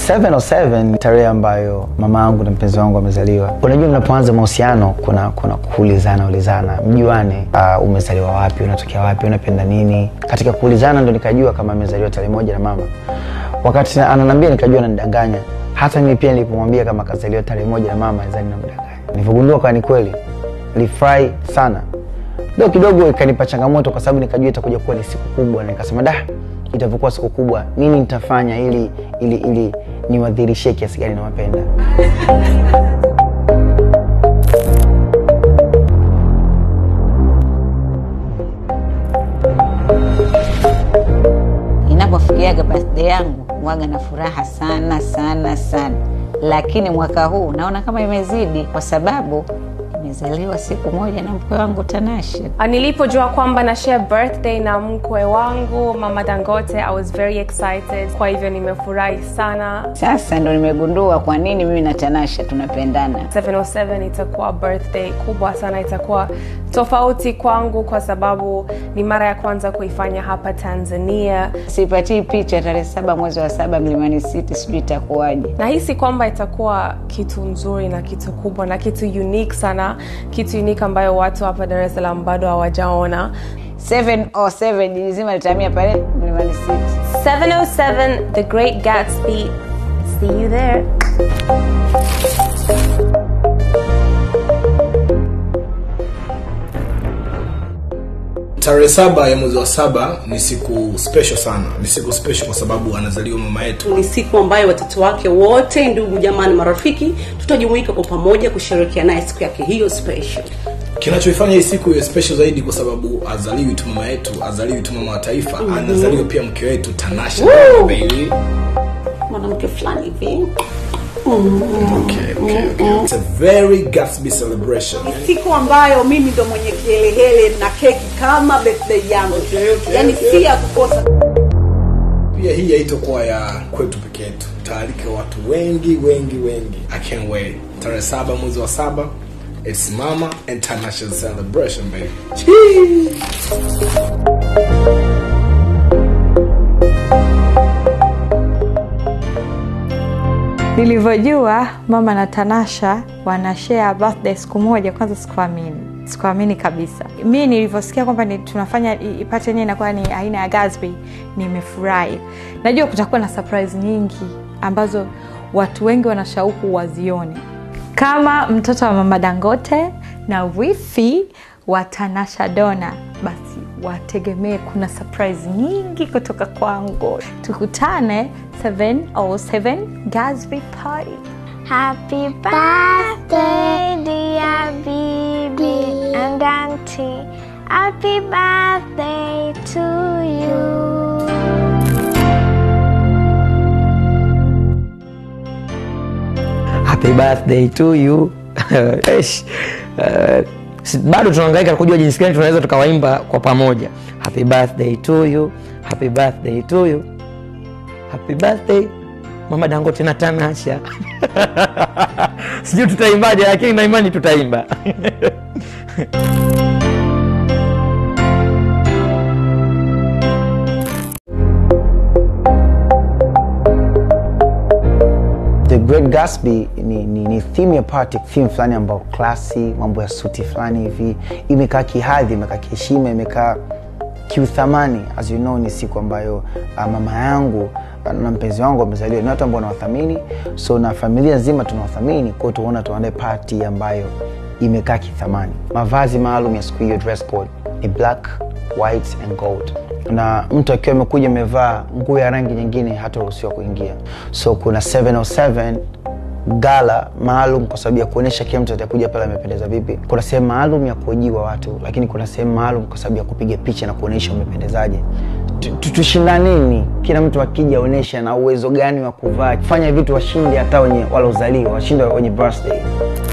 707 ni tarehe ambayo mama yangu na mpenzi wangu amezaliwa. Unajua, mnapoanza mahusiano kuna kuna kuulizana ulizana, mjuane, uh, umezaliwa wapi, unatokea wapi, unapenda nini. Katika kuulizana ndo nikajua kama amezaliwa tarehe moja na mama. Wakati ananambia nikajua ananidanganya. Hata mimi pia nilipomwambia kama kazaliwa tarehe moja na mama zani namdanganya. Nilivyogundua kwa ni kweli, nilifurahi sana. Leo kidogo ikanipa changamoto kwa sababu nikajua itakuja kuwa ni siku kubwa, na nikasema da, itavyokuwa siku kubwa, nini nitafanya ili ili ili niwadhirishie kiasi gani nawapenda. Inapofikiaga birthday yangu waga na furaha sana sana sana, lakini mwaka huu naona kama imezidi kwa sababu nimezaliwa siku moja na mkwe wangu Tanasha. Nilipojua kwamba na share birthday na mkwe wangu mama Dangote, I was very excited. Kwa hivyo nimefurahi sana. Sasa ndo nimegundua kwa nini mimi na Tanasha tunapendana. 707 itakuwa birthday kubwa sana, itakuwa tofauti kwangu kwa sababu ni mara ya kwanza kuifanya hapa Tanzania. Sipatii picha tarehe saba mwezi wa saba Mlimani City, sijui itakuwaje. Nahisi kwamba itakuwa kitu nzuri na kitu kubwa na kitu unique sana, kitu unique ambayo watu hapa Dar es Salaam bado hawajaona. 707 jiji zima litahamia pale Mlimani City. 707 The Great Gatsby. See you there. Tarehe saba ya mwezi wa saba ni siku special sana, ni siku special kwa sababu anazaliwa mama yetu. ni siku ambayo watoto wake wote ndugu jamaa na marafiki tutajumuika kwa pamoja kusherehekea naye siku yake hiyo special Kinachoifanya hii siku iwe special zaidi kwa sababu azaliwi tu mama yetu, azaliwi tu mama wa taifa, anazaliwa pia mke wetu Tanasha baby. mwanamke fulani hivi Okay, okay, okay. It's a very Gatsby celebration. siku ambayo mimi ndo mwenye kihelehele na keki kama birthday yangu yaani si ya kukosa Pia hii haitokuwa ya kwetu peke yetu, taalika watu wengi wengi wengi. I can't wait. Tarehe saba mwezi wa saba, it's mama and Tanasha celebration baby. Nilivyojua mama na Tanasha wanashare birthday siku moja, kwanza sikuamini, sikuamini kabisa. Mi nilivyosikia kwamba ni tunafanya i- ipate yenyewe inakuwa ni aina ya Gatsby, nimefurahi. Najua kutakuwa na surprise nyingi ambazo watu wengi wana shauku wazione, kama mtoto wa mama Dangote na wifi wa Tanasha Dona, basi wategemee kuna surprise nyingi kutoka kwangu. Tukutane 707 Gatsby Party. Happy birthday, dear Bibi and Auntie. Happy birthday to you. Happy birthday to you. Eish. Uh, si- bado tunahangaika kujua jinsi gani tunaweza tukawaimba kwa pamoja. Happy birthday to you. Happy birthday to you. Happy birthday Mama Dangote na Tanasha. Sijui tutaimbaje lakini na imani tutaimba. The Great Gatsby ni, ni, ni theme ya party, theme fulani ambayo klasi, mambo ya suti fulani hivi, imekaa kihadhi, imekaa kiheshima, imekaa kiuthamani. As you know, ni siku ambayo uh, mama yangu uh, na mpenzi wangu wamezaliwa, ni watu ambao wanawathamini, so na familia nzima tunawathamini, kwao tuona tuandae party ambayo imekaa kithamani. Mavazi maalum ya siku hiyo, dress code ni black, white and gold na mtu akiwa amekuja amevaa nguo ya rangi nyingine hataruhusiwa kuingia so kuna 707 gala maalum kwa sababu ya kuonyesha kila mtu atakuja pale amependeza vipi kuna sehemu maalum ya kuojiwa watu lakini kuna sehemu maalum kwa sababu ya kupiga picha na kuonyesha umependezaje Tu- tu- tushindaneni kila mtu akija onyesha na uwezo gani wa kuvaa fanya vitu washinde hata wenye walozaliwa washinde wenye birthday